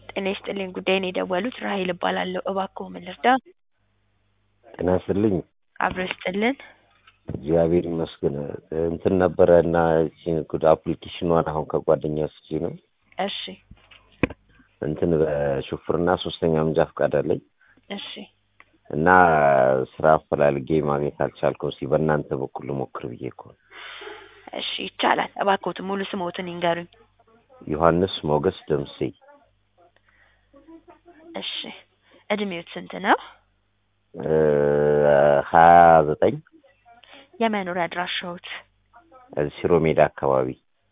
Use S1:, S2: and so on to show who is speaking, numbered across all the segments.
S1: ጤና ይስጥልኝ ጉዳይን የደወሉት ራሔል እባላለሁ። እባክዎ ምን ልርዳ?
S2: ጤና ይስጥልኝ።
S1: አብሮ ይስጥልን።
S2: እግዚአብሔር ይመስገን። እንትን ነበረ እና ይህቺን ጉድ አፕሊኬሽኗን አሁን ከጓደኛ ወስጄ ነው
S1: እሺ
S2: እንትን በሹፍርና ሶስተኛ መንጃ ፈቃድ አለኝ
S1: እሺ
S2: እና ስራ አፈላልጌ ማግኘት አልቻልኩም። እስኪ በእናንተ በኩል ልሞክር ብዬ እኮ ነው።
S1: እሺ ይቻላል። እባክዎትን ሙሉ ስምዎትን ይንገሩኝ።
S2: ዮሐንስ ሞገስ ደምሴ
S1: እሺ እድሜዎት ስንት ነው?
S2: ሀያ ዘጠኝ
S1: የመኖሪያ አድራሻዎት?
S2: ሽሮ ሜዳ አካባቢ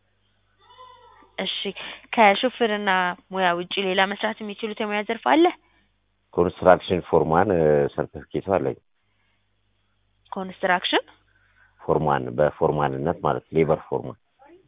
S1: እሺ ከሹፍርና ሙያ ውጪ ሌላ መስራት የሚችሉት የሙያ ዘርፍ አለ?
S2: ኮንስትራክሽን ፎርማን ሰርቲፊኬቱ አለኝ።
S1: ኮንስትራክሽን
S2: ፎርማን በፎርማንነት ማለት ሌበር ፎርማን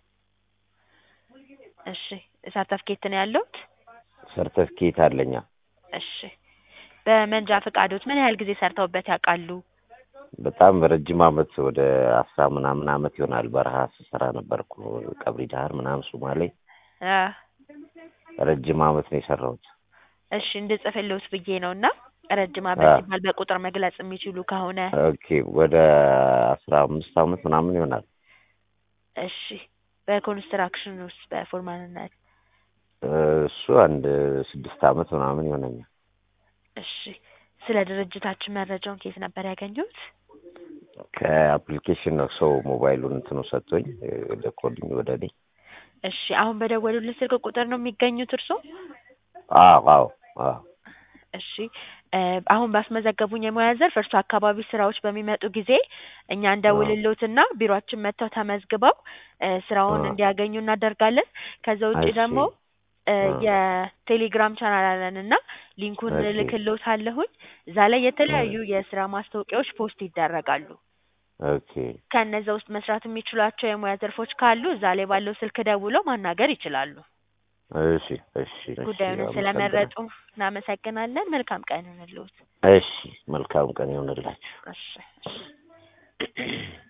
S1: እሺ ሰርተፍኬት ነው ያለዎት?
S2: ሰርቲፊኬት አለኛ።
S1: እሺ በመንጃ ፈቃዶት ምን ያህል ጊዜ ሰርተውበት ያውቃሉ?
S2: በጣም ረጅም አመት ወደ አስራ ምናምን አመት ይሆናል። በረሃ ስሰራ ነበርኩ ቀብሪ ዳህር ምናምን ሱማሌ
S1: አ
S2: ረጅም አመት ነው የሰራሁት።
S1: እሺ እንድጽፍልዎት ብዬ ነው እና ረጅም አመት
S2: አ
S1: ሲባል በቁጥር መግለጽ የሚችሉ ከሆነ
S2: ኦኬ ወደ አስራ አምስት አመት ምናምን ይሆናል።
S1: እሺ በኮንስትራክሽን ውስጥ በፎርማንነት
S2: እሱ አንድ ስድስት አመት ምናምን ይሆነኛል።
S1: እሺ ስለ ድርጅታችን መረጃውን ከየት ነበር ያገኙት?
S2: ከአፕሊኬሽን ነው ሰው ሞባይሉን እንትኑ ሰጥቶኝ ልኮልኝ ወደ እኔ።
S1: እሺ አሁን በደወሉልን ስልክ ቁጥር ነው የሚገኙት እርስዎ?
S2: አዎ አዎ አዎ
S1: እሺ እ አሁን ባስመዘገቡኝ የሙያ ዘርፍ እርሶ አካባቢ ስራዎች በሚመጡ ጊዜ እኛ እንደውልልዎትና ቢሮአችን መጥተው ተመዝግበው እ ስራውን
S2: አ
S1: እንዲያገኙ እናደርጋለን። ከዛ ውጪ
S2: እሺ
S1: ደግሞ እ
S2: አ
S1: የቴሌግራም ቻናል አለን እና ሊንኩን
S2: እሺ
S1: እልክልዎታለሁኝ። እዛ ላይ
S2: እ
S1: የተለያዩ የስራ ማስታወቂያዎች ፖስት ይደረጋሉ።
S2: ኦኬ
S1: ከእነዛ ውስጥ መስራት የሚችሏቸው የሙያ ዘርፎች ካሉ እዛ ላይ ባለው ስልክ ደውለው ማናገር ይችላሉ።
S2: እሺ እሺ እሺ
S1: ጉዳዩን
S2: አመሰግናለሁ።
S1: ስለመረጡ እናመሰግናለን። መልካም ቀን ይሁንልዎት።
S2: እሺ መልካም ቀን ይሁንላችሁ።
S1: እሺ እሺ